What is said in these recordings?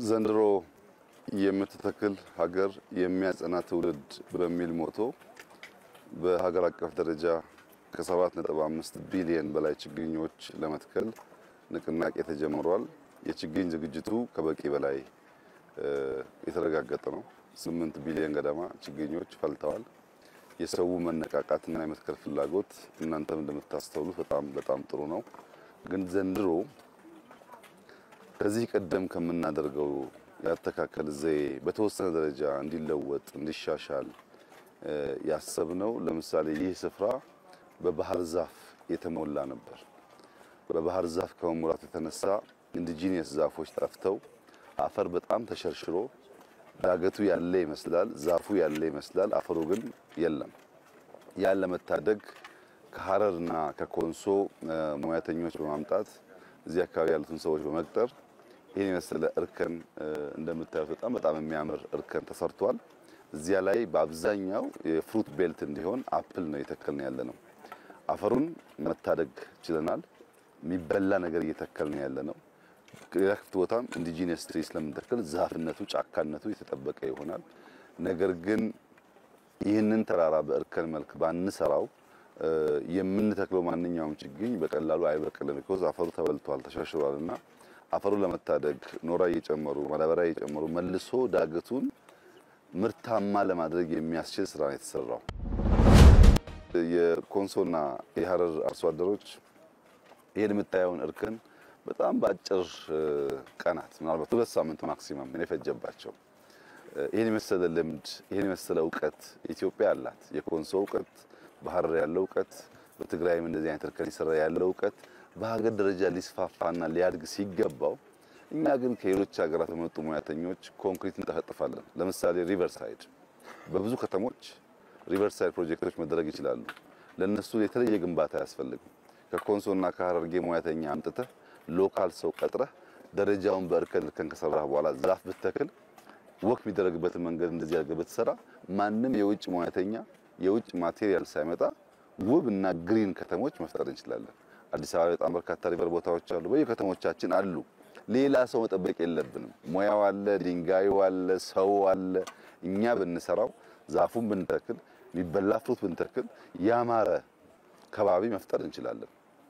ዘንድሮ የምትተክል ሀገር የሚያጸና ትውልድ በሚል ሞቶ በሀገር አቀፍ ደረጃ ከ7.5 ቢሊዮን በላይ ችግኞች ለመትከል ንቅናቄ ተጀምሯል። የችግኝ ዝግጅቱ ከበቂ በላይ የተረጋገጠ ነው። 8 ቢሊዮን ገደማ ችግኞች ፈልተዋል። የሰው መነቃቃትና የመትከል ፍላጎት እናንተም እንደምታስተውሉት በጣም በጣም ጥሩ ነው። ግን ዘንድሮ ከዚህ ቀደም ከምናደርገው ያተካከል ዘዬ በተወሰነ ደረጃ እንዲለወጥ እንዲሻሻል ያሰብነው ለምሳሌ ይህ ስፍራ በባህር ዛፍ የተሞላ ነበር። በባህር ዛፍ ከመሙላቱ የተነሳ ኢንዲጂኒየስ ዛፎች ጠፍተው አፈር በጣም ተሸርሽሮ ዳገቱ ያለ ይመስላል፣ ዛፉ ያለ ይመስላል፣ አፈሩ ግን የለም። ያን ለመታደግ ከሀረርና ከኮንሶ ሙያተኞች በማምጣት እዚህ አካባቢ ያሉትን ሰዎች በመቅጠር ይህን የመሰለ እርከን እንደምታዩት በጣም በጣም የሚያምር እርከን ተሰርቷል። እዚያ ላይ በአብዛኛው የፍሩት ቤልት እንዲሆን አፕል ነው እየተከልን ያለ ነው። አፈሩን መታደግ ችለናል። የሚበላ ነገር እየተከልን ያለ ነው። ሌላ ክፍት ቦታም ኢንዲጂነስ ትሪ ስለምንተክል ዛፍነቱ ጫካነቱ የተጠበቀ ይሆናል። ነገር ግን ይህንን ተራራ በእርከን መልክ ባንሰራው የምንተክለው ማንኛውም ችግኝ በቀላሉ አይበቅልም። ቢኮዝ አፈሩ ተበልቷል፣ ተሸርሽሯል እና አፈሩን ለመታደግ ኖራ እየጨመሩ ማዳበሪያ እየጨመሩ መልሶ ዳገቱን ምርታማ ለማድረግ የሚያስችል ስራ ነው የተሰራው። የኮንሶና የሀረር አርሶ አደሮች ይህን የምታየውን እርከን በጣም በአጭር ቀናት ምናልባት ሁለት ሳምንት ማክሲመም ነው የፈጀባቸው። ይህን የመሰለ ልምድ ይህን የመሰለ እውቀት ኢትዮጵያ አላት። የኮንሶ እውቀት፣ በሀረር ያለው እውቀት፣ በትግራይም እንደዚህ አይነት እርከን ይሰራ ያለው እውቀት በሀገር ደረጃ ሊስፋፋና ሊያድግ ሲገባው እኛ ግን ከሌሎች ሀገራት በመጡ ሙያተኞች ኮንክሪት እንጠፈጥፋለን። ለምሳሌ ሪቨርሳይድ በብዙ ከተሞች ሪቨርሳይድ ፕሮጀክቶች መደረግ ይችላሉ። ለነሱ የተለየ ግንባታ አያስፈልግም። ከኮንሶና ከሀረርጌ ሙያተኛ አምጥተህ ሎካል ሰው ቀጥረህ ደረጃውን በእርከን እርከን ከሰራህ በኋላ ዛፍ ብትተክል ወክ የሚደረግበትን መንገድ እንደዚህ አድርገህ ብትሰራ ማንም የውጭ ሙያተኛ የውጭ ማቴሪያል ሳይመጣ ውብ እና ግሪን ከተሞች መፍጠር እንችላለን። አዲስ አበባ በጣም በርካታ ሪቨር ቦታዎች አሉ፣ በየከተሞቻችን አሉ። ሌላ ሰው መጠበቅ የለብንም። ሙያው አለ፣ ድንጋዩ አለ፣ ሰው አለ። እኛ ብንሰራው ዛፉን ብንተክል የሚበላ ፍሩት ብንተክል ያማረ ከባቢ መፍጠር እንችላለን።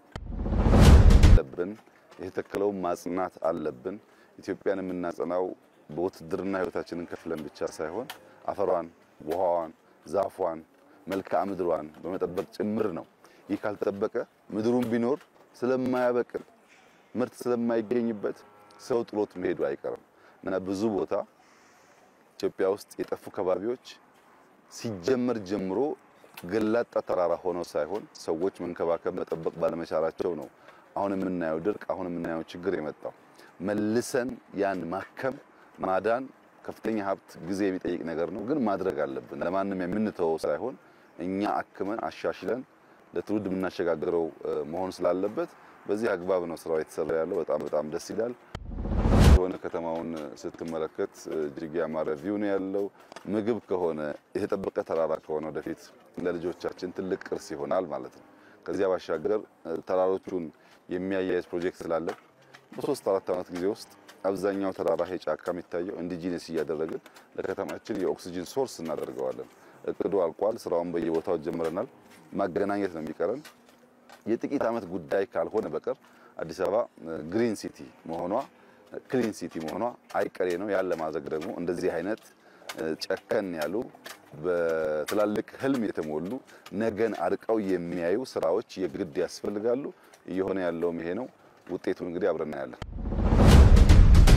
አለብን የተተከለውን ማጽናት አለብን። ኢትዮጵያን የምናጸናው በውትድርና ህይወታችንን ከፍለን ብቻ ሳይሆን አፈሯን፣ ውሃዋን፣ ዛፏን፣ መልክዓ ምድሯን በመጠበቅ ጭምር ነው። ይህ ካልተጠበቀ ምድሩን ቢኖር ስለማያበቅል ምርት ስለማይገኝበት ሰው ጥሎት መሄዱ አይቀርም እና ብዙ ቦታ ኢትዮጵያ ውስጥ የጠፉ ከባቢዎች ሲጀመር ጀምሮ ገላጣ ተራራ ሆነው ሳይሆን ሰዎች መንከባከብ መጠበቅ ባለመቻላቸው ነው አሁን የምናየው ድርቅ፣ አሁን የምናየው ችግር የመጣው። መልሰን ያን ማከም ማዳን ከፍተኛ ሀብት ጊዜ የሚጠይቅ ነገር ነው፣ ግን ማድረግ አለብን። ለማንም የምንተወው ሳይሆን እኛ አክመን አሻሽለን ለትውልድ የምናሸጋግረው መሆን ስላለበት በዚህ አግባብ ነው ስራው የተሰራ ያለው። በጣም በጣም ደስ ይላል። የሆነ ከተማውን ስትመለከት እጅግ ያማረ ቪው ነው ያለው። ምግብ ከሆነ የተጠበቀ ተራራ ከሆነ ወደፊት ለልጆቻችን ትልቅ ቅርስ ይሆናል ማለት ነው። ከዚያ ባሻገር ተራሮቹን የሚያያይዝ ፕሮጀክት ስላለ በሶስት አራት ዓመት ጊዜ ውስጥ አብዛኛው ተራራ ይሄ ጫካ የሚታየው ኢንዲጂነስ እያደረግን ለከተማችን የኦክሲጅን ሶርስ እናደርገዋለን። እቅዱ አልቋል። ስራውን በየቦታው ጀምረናል። ማገናኘት ነው የሚቀረን። የጥቂት ዓመት ጉዳይ ካልሆነ በቀር አዲስ አበባ ግሪን ሲቲ መሆኗ ክሊን ሲቲ መሆኗ አይቀሬ ነው። ያን ለማድረግ ደግሞ እንደዚህ አይነት ጨከን ያሉ በትላልቅ ህልም የተሞሉ ነገን አርቀው የሚያዩ ስራዎች የግድ ያስፈልጋሉ። እየሆነ ያለውም ይሄ ነው። ውጤቱን እንግዲህ አብረን እናያለን።